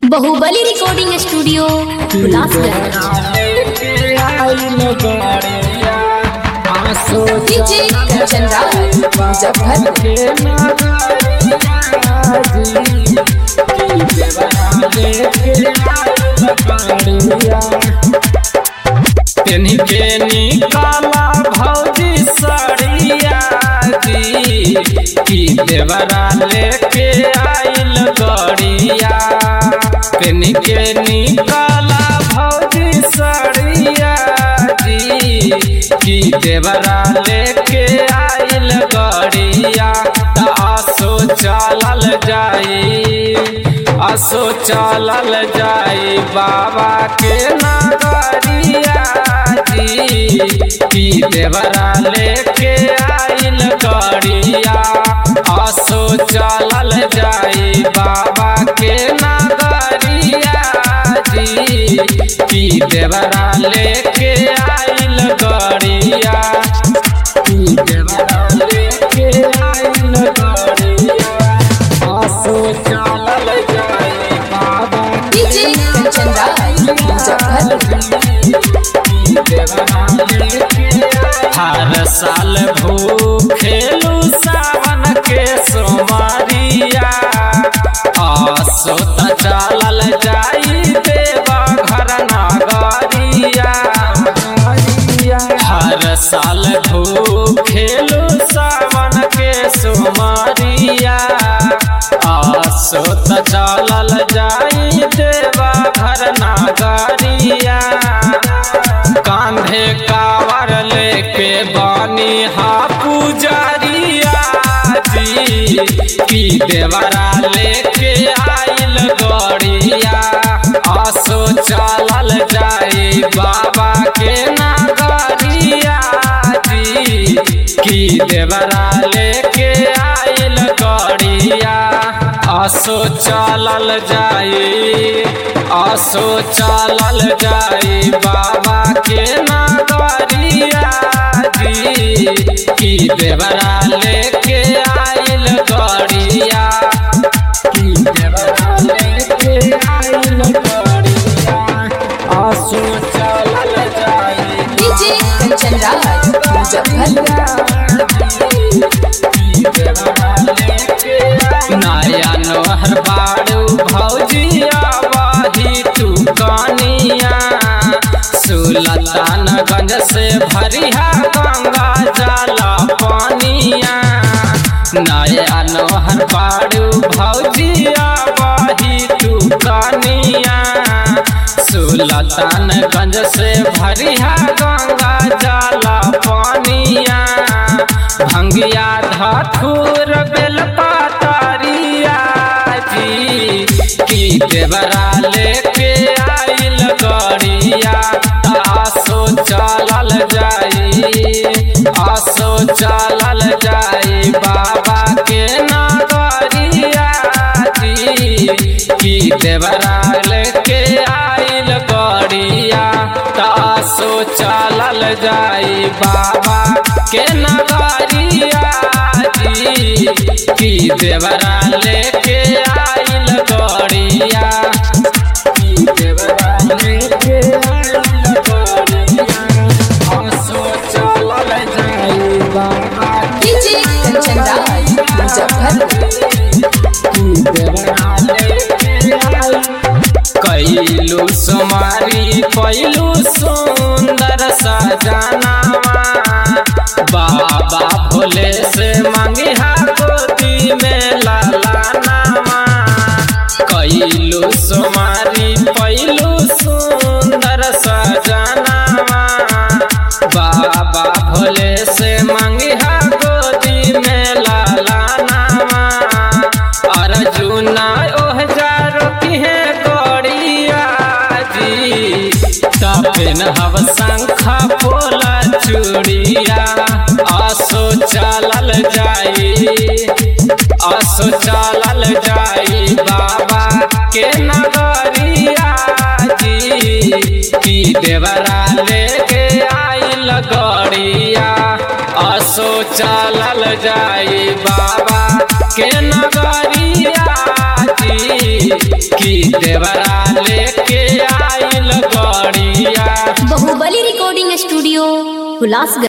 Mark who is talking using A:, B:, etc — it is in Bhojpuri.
A: बाहुबली recording studio Hulasganj DJ Kanchan Rawat Muzaffarpur
B: तेनी के निकाला भौजी सड़िया जी की देवरा लेके आइल गड़िया तेनी के निकाला भौजी सड़िया जी की देवरा लेके आइल गड़िया त आसो चलल जाई असो चलल जाई बाबा के नगरिया जी की देवरा लेके आइल गड़िया असो चलल जाई बाबा के नगरिया जी की देवरा लेके आइल गड़िया की देवरा लेके आइल गड़िया आसो चलल जाई बाबा
A: डीजे कंचन रावत मुजफ्फरपुर
B: हर साल भूखेलू सावन के सोमरिया आसो त चलल जाई देवा घर नगरिया हर साल भूखेलू सावन के सोमरिया आसो त चलल जाई देवा घर नगरिया कांधे कावर लेके बानी हा पुजरिया जी की देवरा लेके आइल गड़िया आसो चलल जाई बाबा के नगरिया जी की देवरा लेके आइल गड़िया आसो चलल जाई आसो चलल जाई बाबा के नगरिया जी की देवरा लेके आइल गड़िया की देवरा लेके आइल गड़िया आसो चलल जाई
A: डीजे कंचन रावत मुजफ्फरपुर
B: नया नोहर बाड़ू भौजिया वही तू कनिया सुलतानगंज से भरिया गंगा जला पानिया नया नोहर बाड़ू भौजिया वही तू कनिया सुलतानगंज से भरिया गंगा जला पानिया भंगिया धाथुर बेलपातरिया जी की देवरा लेके आइल गड़िया आसो चलल जाई आसो चलल जाई बाबा के नगरिया जी की देवरा लेके आइल गड़िया तासो चलल जाई बाबा के नगरिया जी की देवरा लेके आइल गड़िया की देवरा लेके आइल गड़िया तासो चलल जाई बाबा
A: डीजे कंचन रावत मुजफ्फरपुर
B: कैलू सुमारी पैलू सुंदर सजनावा बाबा भोले से मंगिहा गोदी में लालानावा कैलू सुमारी पैलू सुंदर सजनावा बाबा भोले से मंगिहा गोदी में लालानावा अर्जुना ओह जारो किहे गड़िया जी तपिन हव शंखा पोला चूड़िया आसो चलल जाई आसो चलल जाई बाबा के नगरिया जी की देवरा लेके आइल गड़िया आसो चलल जाई बाबा के नगरिया जी की देवरा लेके आइल गड़िया
C: बाहुबली रिकॉर्डिंग स्टूडियो हुलासगंज